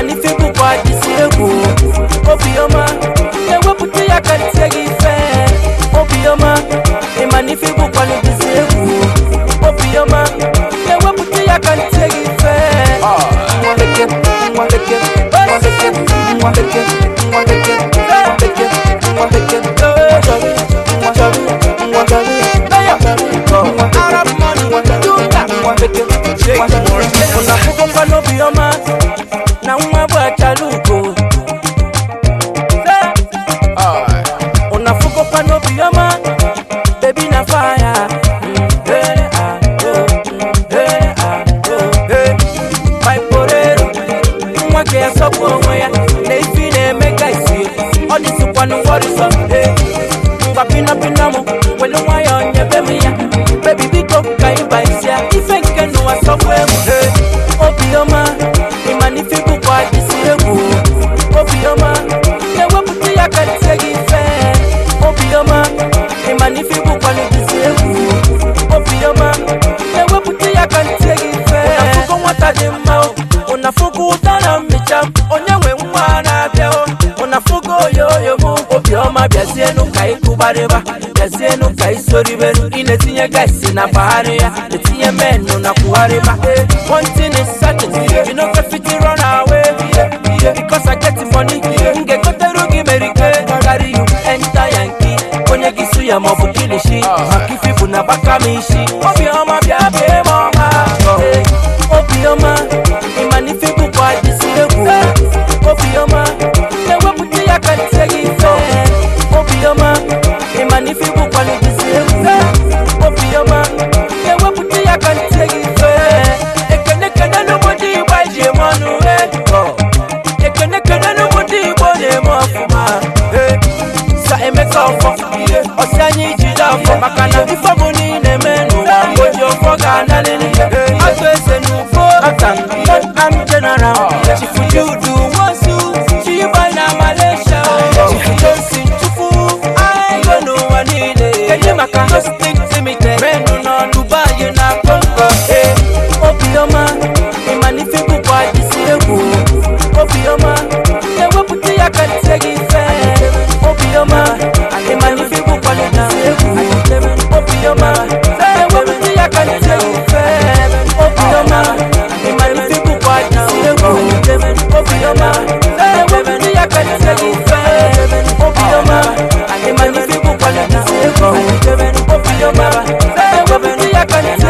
ịmana ife bụkwa dịsi egwu obiọma ewepụta ya ka ntie gị ife obiọma ịmana ife bụkwa dịsi egwu obiọma ewepụta ya ka ntie gị ife nwaleke nwaleke nwaleke nwaleke nwaleke nwaleke nwaleke nwachọrị nwachọrị nwachọrị Arab money, do that. Nwaleke nwaleke unafukwa n'obiọma na nwa bụ achalugo unafukwa n'obiọma bebi na faya nwa ka ya sọpụ onwe ya na ifi na-eme ka isi ọ dịzikwanụ wọrịsọ ngwa pinapina mụ welu nwayọ nyebe m ya bebi biko ka ịba isi ya ife nke n'ụwa sọpụ egwu obiọma ịmana ife bụkwa dịsi egwu obiọma ewepụta ya ka ntie gị ife obiọma ịmana ife bụkwa dịsi egwu obiọma ewepụta ya ka ntie gị ife ụnafụgo nwata dị mma o ụnafụgo ụda na mmecha m onye nwe nwa na-abịa o ụnafụgo oyoyo m obiọma bịazienu ka ịkụgbarịba bịazienu ka isoriberu ị na-etinye gaisi na bagharị ya etinye menụ na kwugharịba one thing is certain you no go fit run away because I get money m ga-egoteru gị merike carry you enter yankee onye gị su ya maọbụ kilishi maka ifi bụ na gbaka m isi obiọma bịa bee m ọma obiọma ịmana ifi bụkwa dịsi egwu obiọma ewepụta ya ka ntie gị ife obiọma ịmana ifi bụkwa dịsi egwu obiọma ewepụta ya ka ntie gị ife ekene kene n'obodo igbo anyị ji eme ọnụ eh. ekene kene n'obodo igbo na-eme ọfụma eh. sa emeka ọfọ ọsị anyị jide afọ maka na ife bụ niile eme n'ụwa oji ọfọ ga-analịrị atụ eze n'ufo atan am general chifu judu wosu chibai na malaysia chifu johnson chufu ayo n'ụwa niile kedu maka hosting limited menu nọ dubai na congo obiọma ịmana ife bụkwa dịsi egwu obiọma ewepụta ya ka ntie gị ife obiọma ịmana ife bụkwa dịsi egwu obiọma ewepụta ya ka ntie gị ife obiọma ịmana ife bụkwa dịsi egwu obiọma ewepụta ya ka ntie gị ife obiọma ịmana ife bụkwa dịsi egwu obiọma ewepụta ya ka ntie